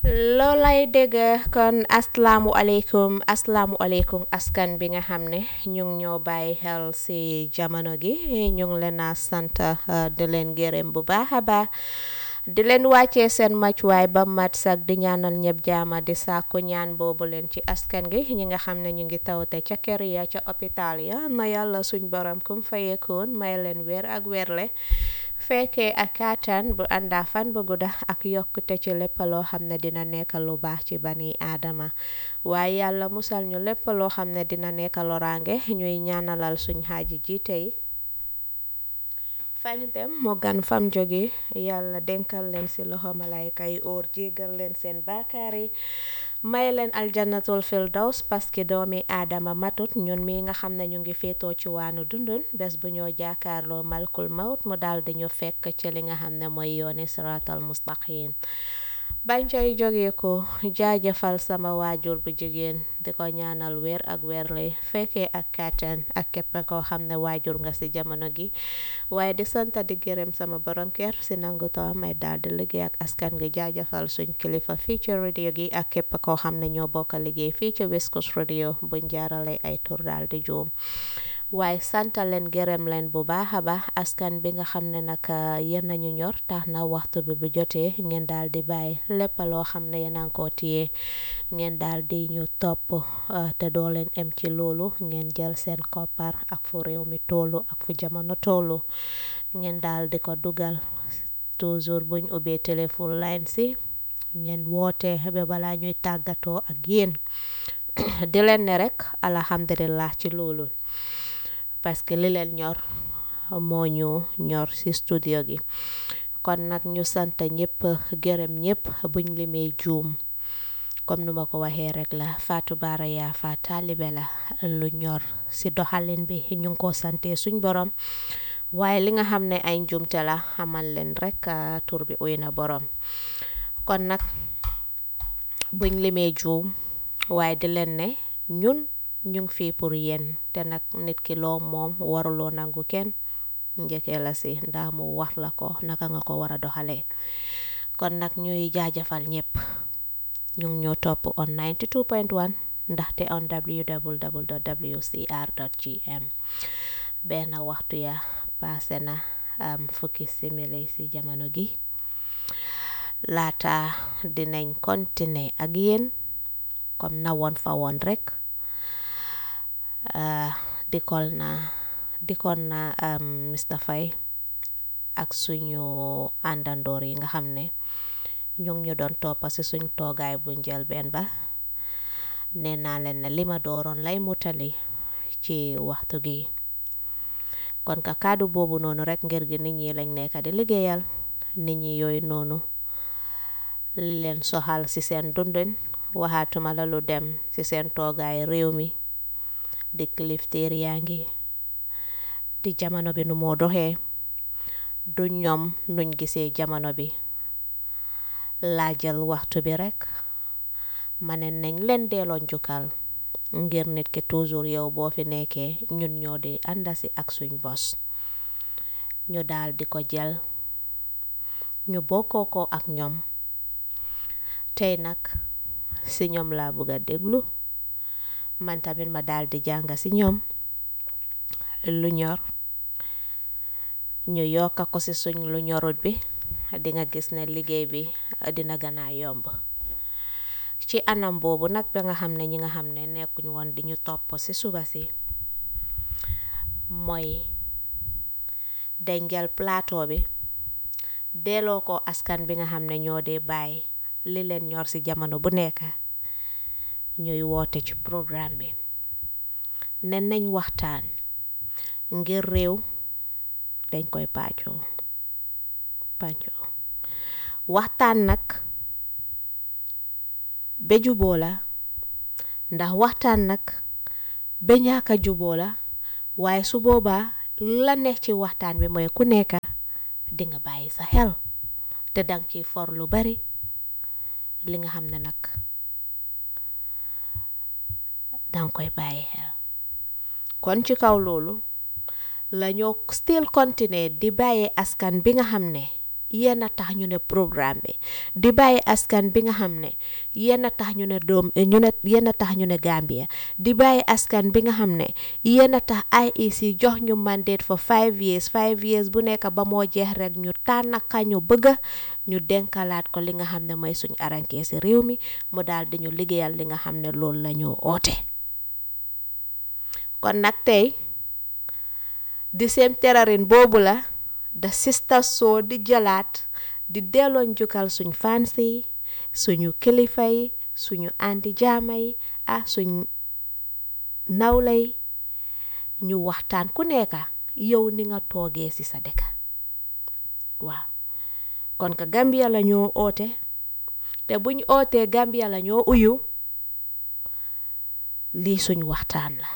loolay dégg kon asalaamualeykum asalaamualeykum askan bi nga xam ne ñu ngi ñoo bàyyi xel si jamono gi ñu ngi leen a sant di leen gërëm bu baax a baax di leen wàccee seen màccuwaay ba mat sax di ñaanal ñëpp jaama di sàkku ñaan boobu leen ci askan gi ñi nga xam ne ñu ngi tawte ca kër ya ca hôpital ya na yàlla suñ borom kum fayekoon may leen wér ak wérle fekkee ak kàttan bu àndaa fan bu gudda ak yokkute ci lépp loo xam ne dina nekk lu baax ci bani aadama waaye yàlla musal ñu lépp loo xam ne dina nekk loraange ñuy ñaanalal suñ xaaji jiite yi fañ dem mu gan fam jóge yàlla denkal leen ci loxo malayka yi óor jégal leen seen baakaar yi may leen aljanatul firdaws parce que doomi aadama matut ñun mi nga xam ne ñu ngi féetoo ci waanu dundun bés bu ñoo jaakaarloo malkul mawt mu daal di ñu fekk ci li nga xam ne mooy yooni siratal mustaqim bañ coy jógee ko jaajëfal sama waajur bu jigéen di ko ñaanal wér ak wérle fekkee ak kàttan ak képp koo xam ne waajur nga ci jamono gi waaye di santa di gërëm sama borom kër ci nangu too may daal di liggéey ak askan gi jaajëfal suñ kilifa fii ci radio gi ak képp koo xam ne ñoo bokk liggéey fii ci West Coast radio buñ jaarale ay tur daal di juum waaye santa leen gërëm leen bu baax a baax askan bi nga xam ne nag yéen nañu ñor tax na waxtu bi bu jotee ngeen daal di bàyyi lépp loo xam ne yéen a ngi ko téye ngeen daal di ñu topp te doo leen em ci loolu ngeen jël seen koppar ak fu réew mi tollu ak fu jamono tollu ngeen daal di ko dugal toujours buñ ubbee téléphone line si ngeen woote ba balaa ñuy tàggatoo ak yéen di leen ne rek alhamdulillah ci loolu parce que li leen ñor moo ñu ñor ci studio gi kon nag ñu sant ñëpp gërëm ñëpp buñ limee juum comme nu ma ko waxee rek la Fatou Bara Yaafa taalibe la lu ñor ci doxalin bi ñu ngi ko sante suñ borom waaye li nga xam ne ay njuumte la xamal leen rek tur bi uy na borom kon nag buñ limee juum waaye di leen ne ñun ñu ngi fii pour yéen te nag nit ki loo moom waruloo nangu kenn njëkkee la si ndax mu wax la ko naka nga ko war a doxalee kon nag ñuy jaajëfal ñëpp ñu ngi ñoo topp on 92.1 ndaxte on www.wcr.gm benn waxtu ya paase na am fukki simili si jamono gi laata dinañ continuer ak yéen comme na woon fa woon rek dikol na dikoon na Mr Faye ak suñu àndandoor yi nga xam ne ñu ngi ñu doon toppa ci suñ toogaay bu njëlbeen ba nee naa leen ne li ma dooroon lay mutali ci waxtu gi kon ka kàddu boobu noonu rek ngir gi nit ñi lañ nekk di liggéeyal nit ñi yooyu noonu li leen soxal ci seen dundin waxaatuma la lu dem ci seen toogaay réew mi di kilifteer yaa ngi di jamono bi nu moo doxee du ñoom nuñ gisee jamono bi laa jël waxtu bi rekk ma ne nañ leen delloo njukkal ngir nit ki toujours yow boo fi nekkee ñun ñoo di àndasi ak suñ bos ñu daal di ko jël ñu bokkoo ko ak ñoom tey nag si ñoom laa bëgg a déglu man tamit ma daal di jàng ci ñoom lu ñor ñu yokka ko ci suñ lu ñorut bi di nga gis ne liggéey bi dina gën a yomb ci anam boobu nag ba nga xam ne ñi nga xam ne nekkuñ woon di ñu topp ci suba si mooy dañ jël plateau bi delloo ko askan bi nga xam ne ñoo dee bàyyi li leen ñor ci jamono bu nekk ñuy woote ci programme bi ne nañ waxtaan ngir réew dañ koy pàccoo pàccoo waxtaan nag ba juboo la ndax waxtaan nag ba ñaaka juboo la waaye su boobaa la nekk ci waxtaan bi mooy ku nekk di nga bàyyi sa xel te dang ciy for lu bari li nga xam ne nag danga koy bàyyi xel kon ci kaw loolu la ñoo still continuer di bàyyee askan bi nga xam ne yéen a tax ñu ne programme bi di bàyyi askan bi nga xam ne yéen a tax ñu ne doom ñu ne yéen a tax ñu ne Gambia di bàyyi askan bi nga xam ne yéen a tax IEC jox ñu mandate for five years five years bu nekk ba moo jeex rek ñu tànn ka ñu bëgg ñu denkalaat ko li nga xam ne mooy suñ arankee si réew mi mu daal di ñu liggéeyal li nga xam ne loolu la ñu oote kon nag tey di seen terarin boobu la da sista soo di jëlaat di delloo njukkal suñ fans yi suñu kilifa yi suñu andi jaama yi ah suñ nawla yi ñu waxtaan ku nekka yow ni nga toogee ci sa dëkk waaw kon ka Gambia la ñoo oote te buñ ootee Gambia la ñoo uyu lii suñ waxtaan la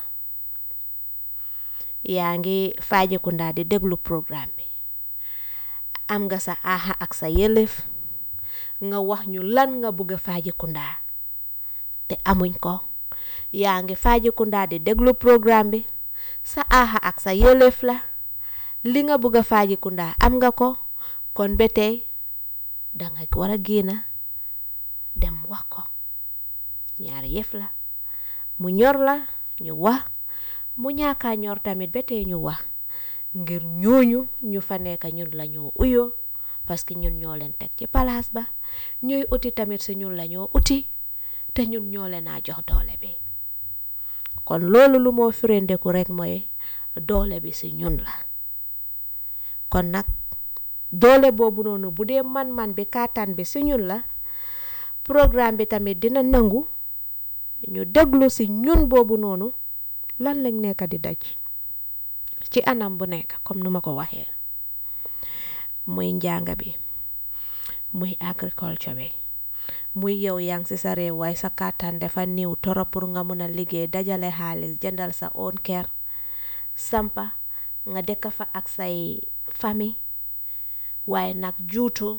yaa ngi Fajikunda di déglu programme bi am nga sa aaxa ak sa yëlëf nga wax ñu lan nga bëgg a Fajikunda te amuñ ko yaa ngi Fajikunda di déglu programme bi sa aaxa ak sa yëlëf la li nga bëgg a Fajikunda am nga ko kon ba tey danga war a génna dem wax ko ñaari yëf la mu ñor la ñu wax mu ñaakaa ñor tamit ba tey ñu wax ngir ñooñu ñu fa nekk ñun la ñoo uyoo parce que ñun ñoo leen teg ci palaas ba ñuy uti tamit si ñun la ñoo uti te ñun ñoo leen a jox doole bi kon loolu lu moo firendeku rek mooy doole bi si ñun la kon nag doole boobu noonu bu dee man-man bi kàttan bi si ñun la programme bi tamit dina nangu ñu déglu si ñun boobu noonu lan lañ nekk di daj ci anam bu nekk comme nu ma ko waxee muy njàng bi muy agriculture bi muy yow yaa ngi si sa réew waaye sa kàttan dafa néew torop pour nga mun a liggéey dajale xaalis jëndal sa own kër sampa nga dëkk fa ak say famille waaye nag juutu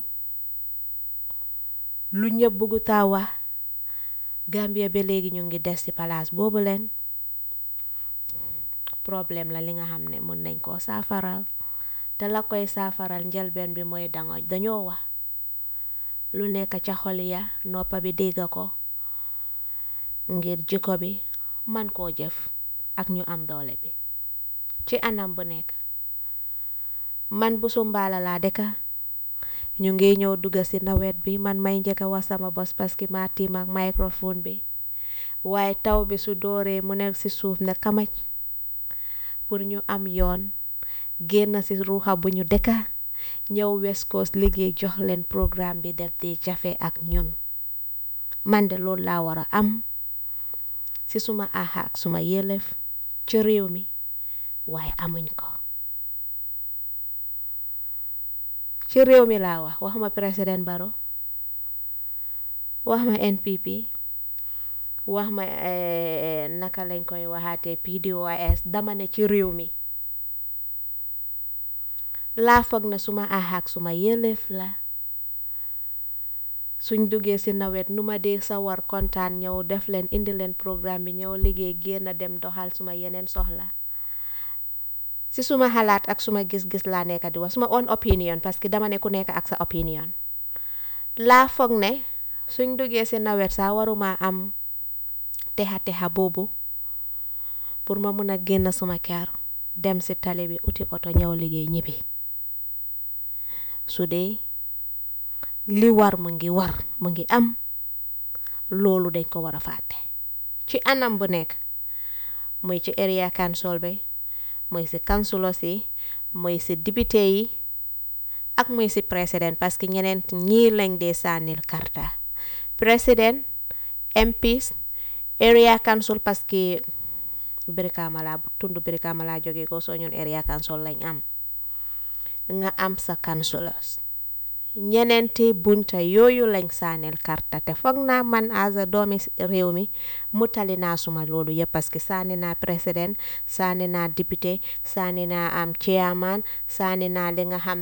lu ñëpp bëggu taa wax Gambia ba léegi ñu ngi des ci palaas boobu leen problème la li nga xam ne mun nañ koo saafaral te la koy saafaral njëlbeen bi mooy danga dañoo wax lu nekk ca xol ya noppa bi dégg ko ngir jikko bi man koo jëf ak ñu am doole bi ci anam bu nekk man bu sumbaala laa dëkka ñu ngi ñëw dugga ci nawet bi man may njëkk a wax sama bos parce que maa tiim ak microphone bi waaye taw bi su dooree mu nekk ci suuf ne kamaj pour ñu am yoon génn ci ruuxa bu ñu dëkka ñëw West Coast liggéey jox leen programme bi def di jafe ak ñun man de loolu laa war a am ci suma aaxa ak suma yelef ci réew mi waaye amuñ ko ci réew mi laa wax wax ma président Barrow wax ma NPP wax ma naka lañ koy waxaatee PDOIS dama ne ci réew mi laa foog na suma aaxa ak suma yëleef la suñ duggee ci nawet nu ma dee sawar kontaan ñëw def leen indi leen programme bi ñëw liggéey génn dem doxal suma yeneen soxla ci suma xalaat ak suma gis-gis laa nekk di wax suma own opinion parce que dama ne ku nekk ak sa opinion laa foog ne suñ duggee ci nawet saa waruma am texa texa boobu pour ma mun a génn suma kër dem ci tali bi uti oto ñëw liggéey ñibbi su dee li war mu ngi war mu ngi am loolu dañ ko war a fàtte ci anam bu nekk muy ci area council bi muy ci councilors yi muy ci député yi ak muy ci président parce que ñeneen ñii lañ dee sànnil karta président MPs area council parce que Brikama laa tund Brikama laa jógee ko soo ñun area council lañ am nga am sa councilors ñeneenti bunta yooyu lañ saaneel karta te foog naa man as a doomi réew mi mu tali naa suma loolu yëpp parce que saani naa président saani naa député saani naa am chairman saani naa li nga xam